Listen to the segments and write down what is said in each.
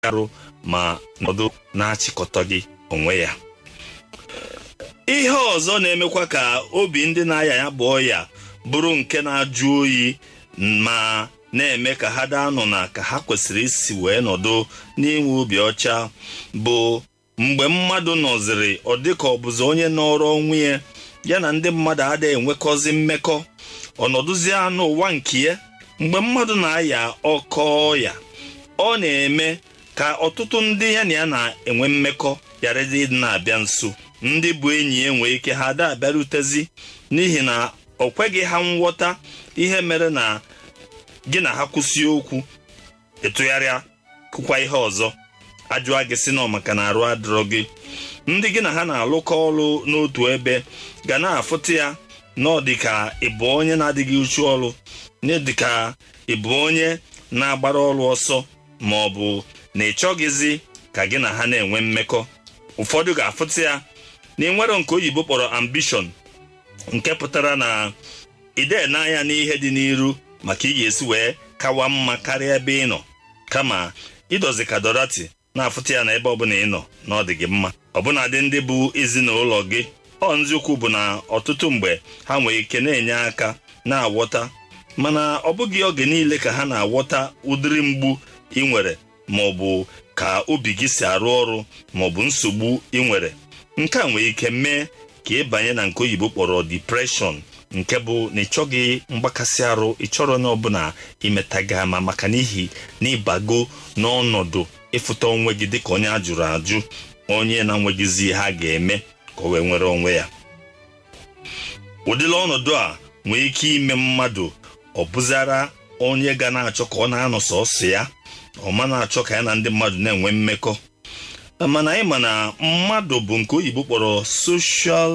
arụ ma nọdụ na-achịkọta gị onwe ya ihe ọzọ na-emekwa ka obi ndị na-aya ya bụ ọya bụrụ nke na-ajụ oyi ma na-eme ka ha daa nọ na ka ha kwesịrị isi wee nọdụ n'inwe obi ọcha bụ mgbe mmadụ nọziri ọ dịka ọ bụzi onye nọrọ onwe ya ya na ndị mmadụ adịghị enwekọzi mmekọ ọnọdụzie n'ụwa nke ya mgbe mmadụ na-aya ọkọ ọya ọ na-eme ka ọtụtụ ndị ya na ya na-enwe mmekọ ghara ịdị na-abịa nso ndị bụ enyi ya nwee ike ha ada abịarutezi n'ihi na ọ kweghị ha nghọta ihe mere na gị na ha kwụsị okwu ịtụgharịa kụkwa ihe ọzọ ajụa gị sị na maka na arụ adịrọ gị ndị gị na ha na-alụkọ ọrụ n'otu ebe ga na-afụta ya na ọ dịka ịbụ onye na-adịghị uchu ọrụ na dịka ịbụ onye na-agbara ọrụ ọsọ ma ọ bụ na ị chọghịzi ka gị na ha na-enwe mmekọ ụfọdụ ga-afụta ya na ị nwere nke oyibo kpọrọ ambishọn nke pụtara na ide n'anya n'ihe dị n'iru maka ị ga-esi wee kawa mma karịa ebe ị nọ kama ịdozi ka dorati na-afụta ya na ebe ọbụla ị nọ na ọ dị gị mma ọbụnadị ndị bụ ezinụlọ gị ọ nziokwu bụ na ọtụtụ mgbe ha nwere ike na-enye aka na-awọta mana ọ bụghị oge niile ka ha na-awọta ụdịrị mgbu ị nwere ma ọ bụ ka obi gị si arụ ọrụ ma ọ bụ nsogbu ị nwere nke a nwere ike mee ka ị banye na nke oyibo kpọrọ depreshọn nke bụ na ị chọghị mgbakasị arụ ị chọrọ onye ọbụla imeta gị ama maka n'ihi na ịbago n'ọnọdụ ịfụta onwe gị dịka onye a jụrụ ajụ onye na-enweghịzi ihe a ga-eme ka o wee nwere onwe ya ụdịla ọnọdụ a nwee ike ime mmadụ ọ bụzara onye ga na-achọ ka ọ na-anọ sọsọ ya ọ ma na-achọ ka ya na ndị mmadụ na-enwe mmekọ mana anyị ma na mmadụ bụ nke oyibo kpọrọ social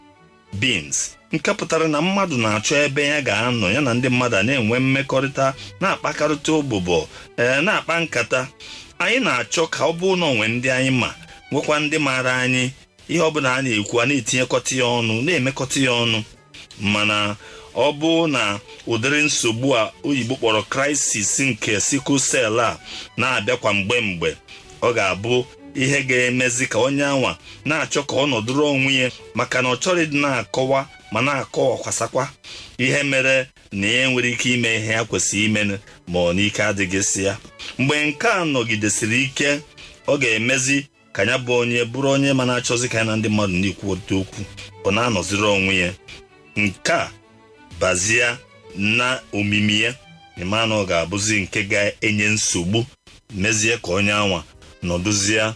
beings nke pụtara na mmadụ na-achọ ebe ya ga-anọ ya na ndị mmadụ a na-enwe mmekọrịta na-akpakarịta ụbụbọ ee na-akpa nkata anyị na-achọ ka ọ bụrụ na onwe ndị anyị ma nwekwa ndị maara anyị ihe ọbụla a na-ekwu a na-etinyekọta ya ọnụ na-emekọta ya ọnụ mana ọ bụ na ụdịrị nsogbu a oyibo kpọrọ krisis nke sikul sel a na-abịakwa mgbe mgbe ọ ga-abụ ihe ga-emezi ka onye anwa na-achọ ka ọ nọdụrụ onwe ya maka na ọ chọrọ ịdị na-akọwa ma na-akọwakwasakwa ihe mere na ya nwere ike ime ihe ya kwesịrị ime ma ọ n'ike adịghịsị ya mgbe nke a nọgidesịrị ike ọ ga-emezi ka ya bụ onye bụrụ onye ma na-achọzi ka ya na ndị mmadụ na-ekwu otu okwu ọ na-anọziri onwe ya nke a bazie na omimi ya ịma na ọ ga-abụzi nke ga-enye nsogbu mezie ka onye anwa nọdụzie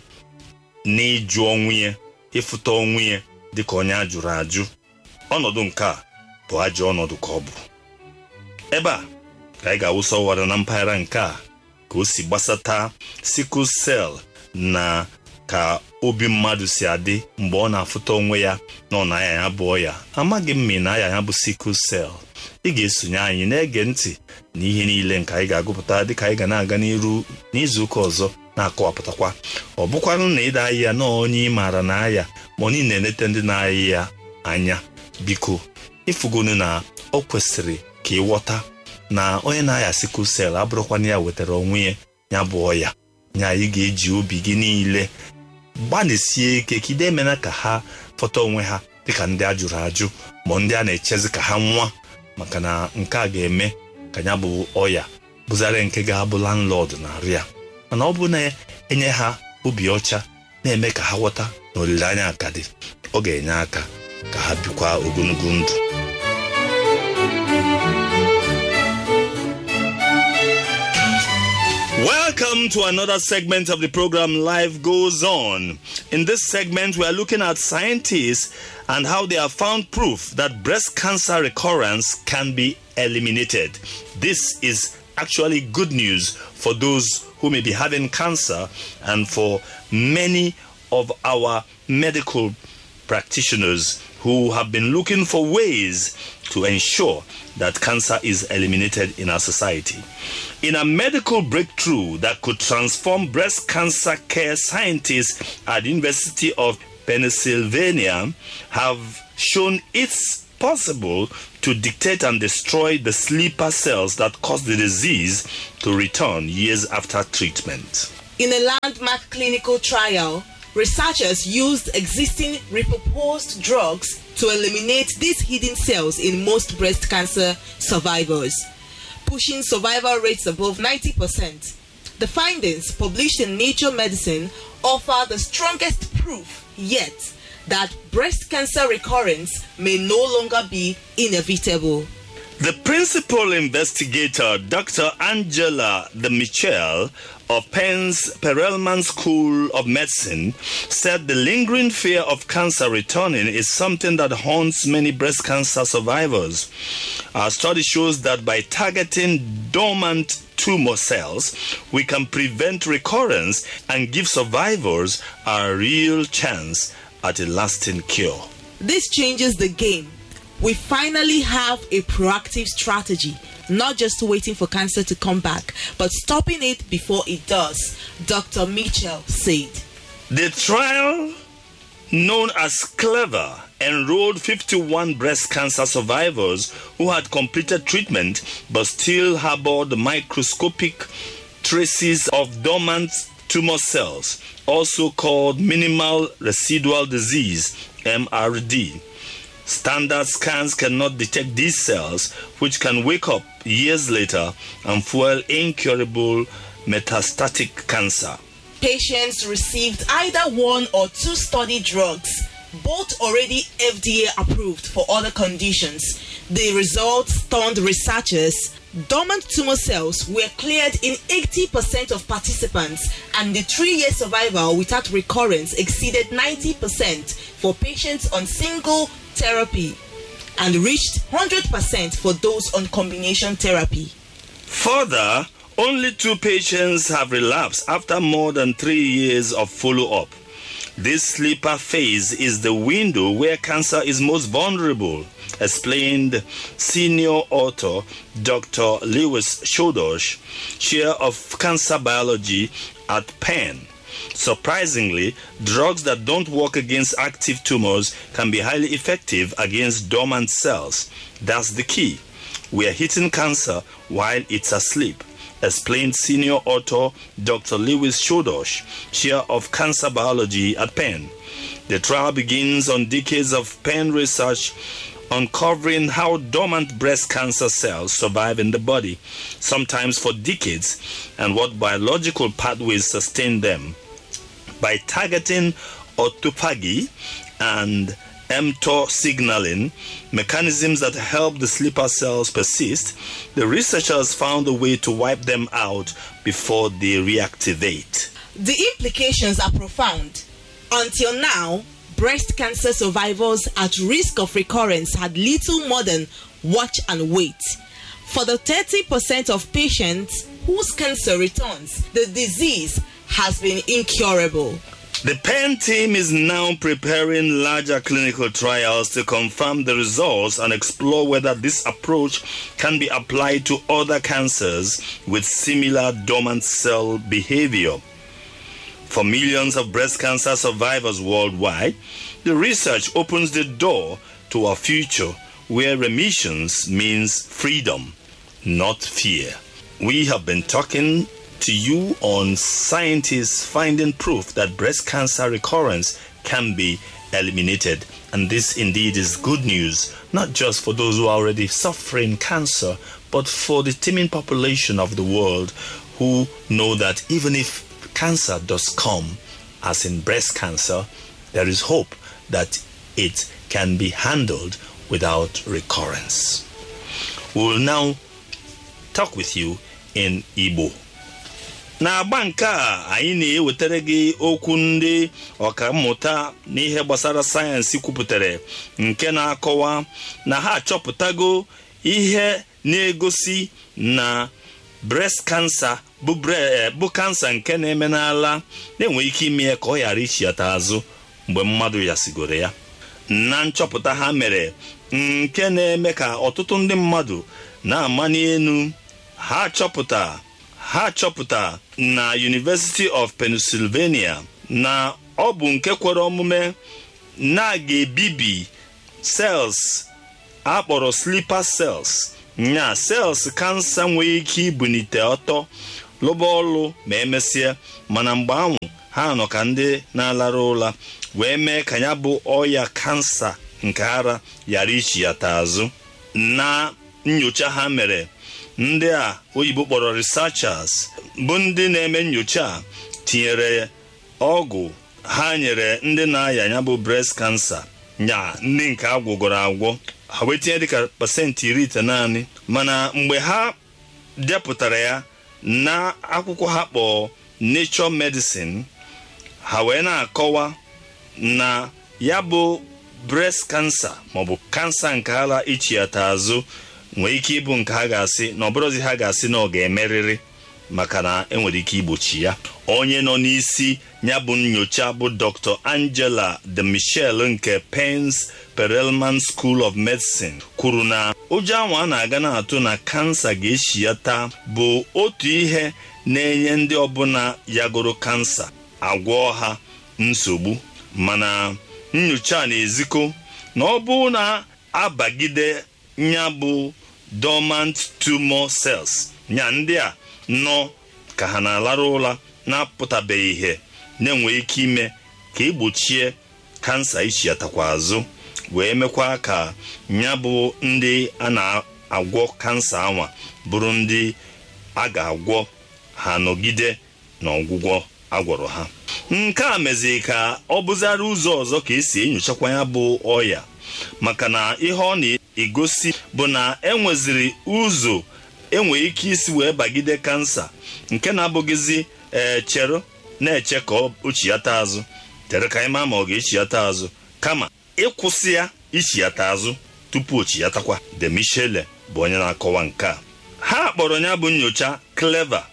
n'ịjụ onwe ya ịfụta onwe ya dịka onye a jụrụ ajụ ọnọdụ nke a bụ ajọ ọnọdụ ka ọ bụ ebe a ka anyị ga-awụsa ụwara na mpaghara nke a ka o si gbasata sikul sel na ka obi mmadụ si adị mgbe ọ na-afụta onwe ya na ọ na-aya ya bụ ọya amaghị m ma ị na-aya ya bụ sikul sel ị ga-esonye anyị na-ege ntị na ihe niile nke anyị ga-agụpụta dịka anyị ga na-aga n'iru n'izuụka ọzọ na-akọwapụtakwa ọ bụkwanụ na ịda ahịa na onye ị maara na aya ma ọ niile na-enete ndị na-ayị ya anya biko ịfụgonu na ọ kwesịrị ka ịghọta na onye na-aya sikul sel abụrụkwana ya wetara onwe ya ya bụ ọya nya anyị ga-eji obi gị niile gbalịsie ike ka ide emena ka ha fọta onwe ha dịka ndị a jụrụ ajụ ma ndị a na-echezi ka ha nwa maka na nke a ga-eme ka ya bụ ọya bụzara nke ga-abụ landlord na-arụ ya mana ọ bụ na enye ha obi ọcha na-eme ka ha ghọta na olileanya aka dị ọ ga-enye aka ka ha bikwa ogologo ndụ Welcome to another segment of the program Life Goes On. In this segment, we are looking at scientists and how they have found proof that breast cancer recurrence can be eliminated. This is actually good news for those who may be having cancer and for many of our medical practitioners who have been looking for ways to ensure that cancer is eliminated in our society. In a medical breakthrough that could transform breast cancer care, scientists at the University of Pennsylvania have shown it's possible to dictate and destroy the sleeper cells that cause the disease to return years after treatment. In a landmark clinical trial, researchers used existing repurposed drugs to eliminate these hidden cells in most breast cancer survivors, pushing survival rates above 90%. The findings, published in Nature Medicine, offer the strongest proof yet that breast cancer recurrence may no longer be inevitable. The principal investigator, Dr. Angela de Michel of Penn's Perelman School of Medicine, said the lingering fear of cancer returning is something that haunts many breast cancer survivors. Our study shows that by targeting dormant tumor cells, we can prevent recurrence and give survivors a real chance at a lasting cure. This changes the game. We finally have a proactive strategy, not just waiting for cancer to come back, but stopping it before it does, Dr. Mitchell said. The trial, known as Clever, enrolled 51 breast cancer survivors who had completed treatment but still harbored microscopic traces of dormant tumor cells, also called minimal residual disease MRD. Standard scans cannot detect these cells, which can wake up years later and fuel incurable metastatic cancer. Patients received either one or two study drugs, both already FDA approved for other conditions. The results stunned researchers. Dormant tumor cells were cleared in 80% of participants, and the three year survival without recurrence exceeded 90% for patients on single therapy and reached 100% for those on combination therapy. Further, only two patients have relapsed after more than three years of follow up. This sleeper phase is the window where cancer is most vulnerable, explained senior author Dr. Lewis Shodosh, chair of cancer biology at Penn. Surprisingly, drugs that don't work against active tumors can be highly effective against dormant cells. That's the key. We are hitting cancer while it's asleep, explained senior author Dr. Lewis Shodosh, chair of cancer biology at Penn. The trial begins on decades of Penn research uncovering how dormant breast cancer cells survive in the body, sometimes for decades, and what biological pathways sustain them. By targeting autophagy and mTOR signaling, mechanisms that help the sleeper cells persist, the researchers found a way to wipe them out before they reactivate. The implications are profound. Until now, breast cancer survivors at risk of recurrence had little more than watch and wait. For the 30% of patients whose cancer returns, the disease has been incurable. The Penn team is now preparing larger clinical trials to confirm the results and explore whether this approach can be applied to other cancers with similar dormant cell behavior. For millions of breast cancer survivors worldwide, the research opens the door to a future where remissions means freedom, not fear. We have been talking to you on scientists finding proof that breast cancer recurrence can be eliminated. And this indeed is good news, not just for those who are already suffering cancer, but for the teeming population of the world who know that even if cancer does come, as in breast cancer, there is hope that it can be handled without recurrence. We will now talk with you in Igbo. n'agba nke a anyị na-ewetara gị okwu ndị ọkammụta n'ihe gbasara sayensị kwupụtara nke na-akọwa na ha achọpụtago ihe na-egosi na breast cancer bụ bụ kansa nke na-eme n'ala na-enwe ike ime ya ka ọ ghara ichiata azụ mgbe mmadụ yasigoro ya na nchọpụta ha mere nke na-eme ka ọtụtụ ndị mmadụ na-amani enu ha chọpụta ha chọpụta na University of Pennsylvania na ọ bụ nke kwere omume na ga-ebibi cells akpọrọ sleeper cells nya cells kansa nwere ike ibunite ọtọ lụba ọlụ ma emesịa mana mgbe ahụ ha nọ ka ndị na-alara ụra wee mee ka ya bụ ọya kansa nke ara ghara ichi ya ta azụ na nyocha ha mere ndị a oyibo kpọrọ researchers bụ ndị na-eme nyocha a tinyere ọgwụ ha nyere ndị na-aya ya bụ breast cancer nya ndị nke agwụgọrọ agwọ ha wee tinye dịka pasentị iri ite naanị mana mgbe ha depụtara ya na akwụkwọ ha kpọọ nature medicine ha wee na-akọwa na ya bụ breast cancer maọbụ kansa nke ara ichiata azụ nwee ike ịbụ nke ha ga-asị na ọbụrụzi ha ga-asị na ọ ga-emerịrị maka na enwere ike igbochi ya onye nọ n'isi ya bụ nyocha bụ dr angela de michel nke pens perelman school of medicine kwuru na ụjọ ahụ a na-aga na-atụ na kansa ga-echiata bụ otu ihe na-enye ndị ọbụla yagoro kansa agwọ ha nsogbu mana nyocha na-ezikọ na ọ bụ na abagide ya bụ dormant tumor cells nya ndị a nọ ka ha na-alarụ ụra na-apụtabeghị ihe na-enwe ike ime ka egbochie kansa ichiatakwa azụ wee mekwa ka ya bụ ndị a na-agwọ kansa anwa bụrụ ndị a ga-agwọ ha nọgide n'ọgwụgwọ agwọrọ ha nke a meziri ka ọ bụzara ụzọ ọzọ ka esi enyochakwa ya bụ ọya maka na ihe ọ na-egosi bụ na enweziri ụzọ enwe ike isi wee bagide kansa nke na-abụghịzi ee chere na-eche ka o chiata azụ tere ka anyị maa ma ọ ga-echiata azụ kama ịkwụsị ya ichiata azụ tupu o chiatakwa de michele bụ onye na-akọwa nke a ha kpọrọ ya bụ nyocha clever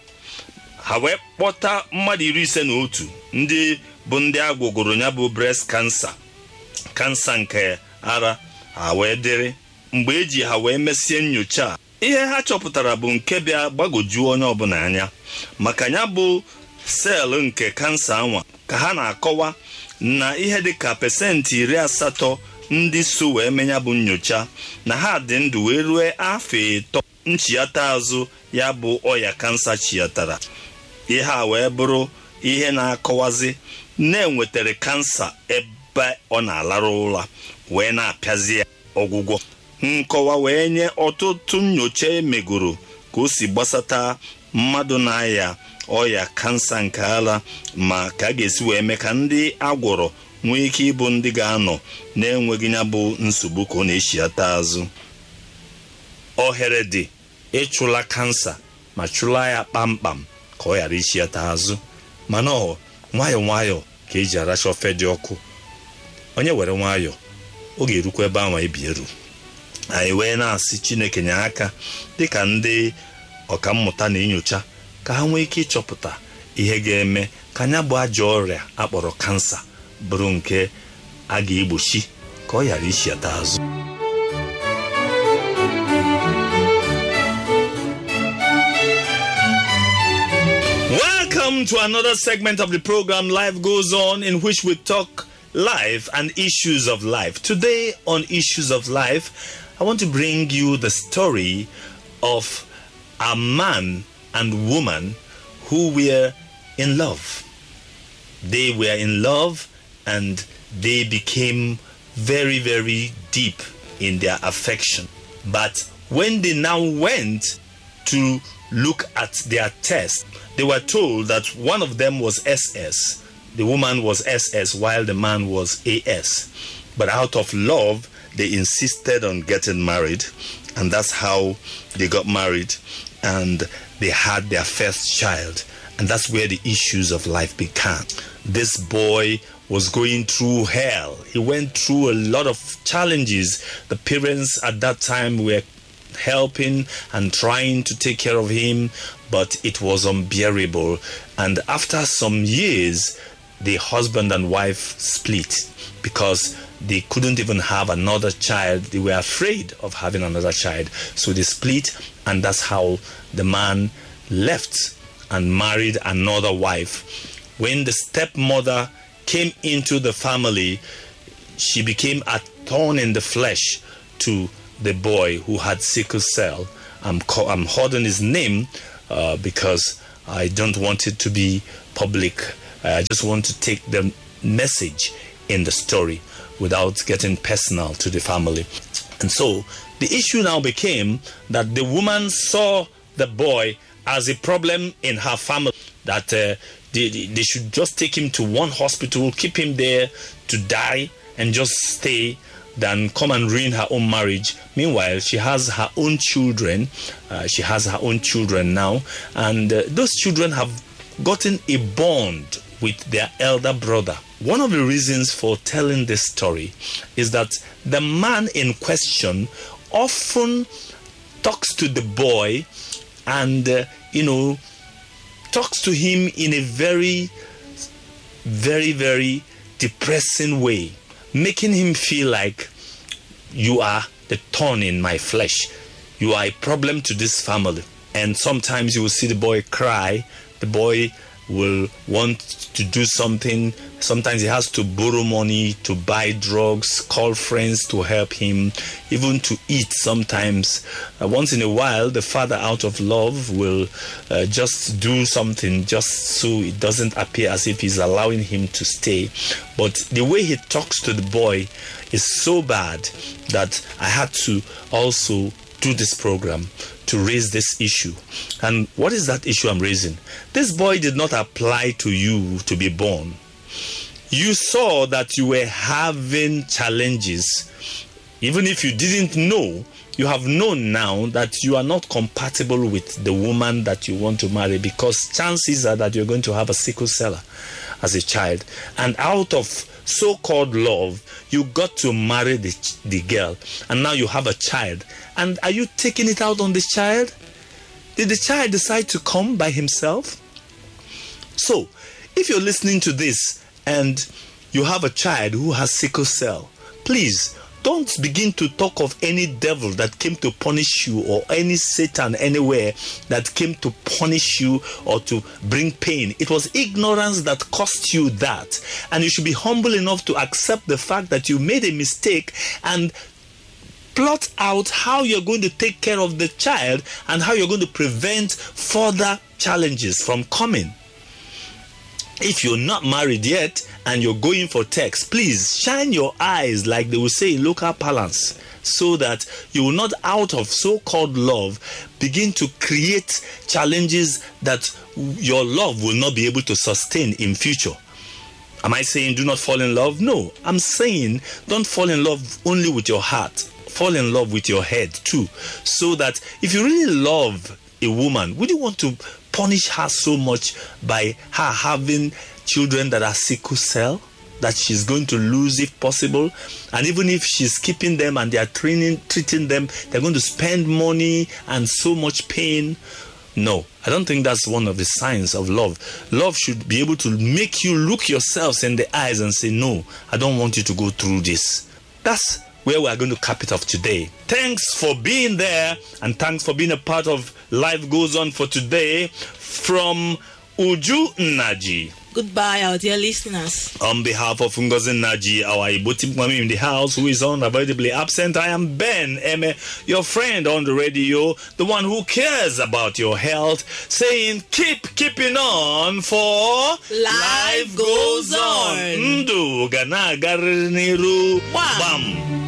ha wee kpọta mmadụ iri ise na otu ndị bụ ndị agwụgoro ya bụ breast kansa kansa nke ara ha wee dịrị mgbe eji ha wee mesie nyocha a ihe ha chọpụtara bụ nke bịa gbagojuo onye ọbụla anya maka ya bụ seelụ nke kansa anwa ka ha na-akọwa na ihe dịka pesentị iri asatọ ndị so wee menya bụ nyocha na ha dị ndụ wee rue afọ ịtọ nchiata azụ ya bụ ọya kansa chiatara ihe a wee bụrụ ihe na-akọwazi na-enwetara kansa ebe ọ na-alarụ ụra wee na-apịazi ya ọgwụgwọ nkọwa wee nye ọtụtụ nyocha emegoro ka o si gbasata mmadụ na-aya ọya kansa nke ara ma ka a ga-esi wee mee ka ndị agwọrọ nwee ike ịbụ ndị ga-anọ na-enweghị ya bụ nsogbu ka ọ na-echiata azụ ohere dị ịchụla kansa ma chụla ya kpamkpam ka ọ ghara ichiata azụ mana ọ nwayọọ nwayọọ ka eji aracha ofe dị ọkụ onye were nwayọọ ọ ga-erukwa ebe ahụ ebi eru anyị wee na-asị chineke nye aka dịka ndị ọkammụta na-enyocha ka ha nwee ike ịchọpụta ihe ga-eme ka anya bụ ajọ ọrịa akpọrọ kansa bụrụ nke a ga-egbochi ka ọ ghara ichiata azụ Welcome to another segment of the program Life Goes On, in which we talk life and issues of life. Today, on Issues of Life, I want to bring you the story of a man and woman who were in love. They were in love and they became very, very deep in their affection. But when they now went to look at their test, they were told that one of them was SS. The woman was SS while the man was AS. But out of love, they insisted on getting married, and that's how they got married and they had their first child. And that's where the issues of life began. This boy was going through hell. He went through a lot of challenges. The parents at that time were helping and trying to take care of him, but it was unbearable. And after some years, the husband and wife split because they couldn't even have another child. They were afraid of having another child. So they split, and that's how the man left and married another wife. When the stepmother came into the family, she became a thorn in the flesh to the boy who had sickle cell. I'm, co- I'm holding his name uh, because I don't want it to be public. I just want to take the message in the story without getting personal to the family. And so the issue now became that the woman saw the boy as a problem in her family, that uh, they, they should just take him to one hospital, keep him there to die, and just stay than come and ruin her own marriage. Meanwhile, she has her own children. Uh, she has her own children now, and uh, those children have gotten a bond with their elder brother. One of the reasons for telling this story is that the man in question often talks to the boy and, uh, you know, talks to him in a very, very, very depressing way, making him feel like you are the thorn in my flesh. You are a problem to this family. And sometimes you will see the boy cry. The boy will want to do something. Sometimes he has to borrow money to buy drugs, call friends to help him, even to eat sometimes. Uh, once in a while, the father, out of love, will uh, just do something just so it doesn't appear as if he's allowing him to stay. But the way he talks to the boy is so bad that I had to also do this program to raise this issue. And what is that issue I'm raising? This boy did not apply to you to be born. You saw that you were having challenges. Even if you didn't know, you have known now that you are not compatible with the woman that you want to marry because chances are that you're going to have a sickle cell as a child. And out of so called love, you got to marry the, the girl, and now you have a child. And are you taking it out on this child? Did the child decide to come by himself? So, if you're listening to this and you have a child who has sickle cell, please don't begin to talk of any devil that came to punish you or any Satan anywhere that came to punish you or to bring pain. It was ignorance that cost you that. And you should be humble enough to accept the fact that you made a mistake and plot out how you're going to take care of the child and how you're going to prevent further challenges from coming. If you're not married yet and you're going for text, please shine your eyes, like they will say in local parlance, so that you will not, out of so called love, begin to create challenges that your love will not be able to sustain in future. Am I saying do not fall in love? No. I'm saying don't fall in love only with your heart. Fall in love with your head too. So that if you really love a woman, would you want to punish her so much by her having children that are sickle cell? That she's going to lose if possible, and even if she's keeping them and they are training, treating them, they're going to spend money and so much pain. No, I don't think that's one of the signs of love. Love should be able to make you look yourselves in the eyes and say, No, I don't want you to go through this. That's where we are going to cap it off today. Thanks for being there and thanks for being a part of Life Goes On for today from Uju Naji. Goodbye, our dear listeners. On behalf of Ngozi Naji, our Iboti Mami in the house who is unavoidably absent, I am Ben Eme, your friend on the radio, the one who cares about your health, saying keep keeping on for Life goes on. Ndu gana garniru Wham. bam.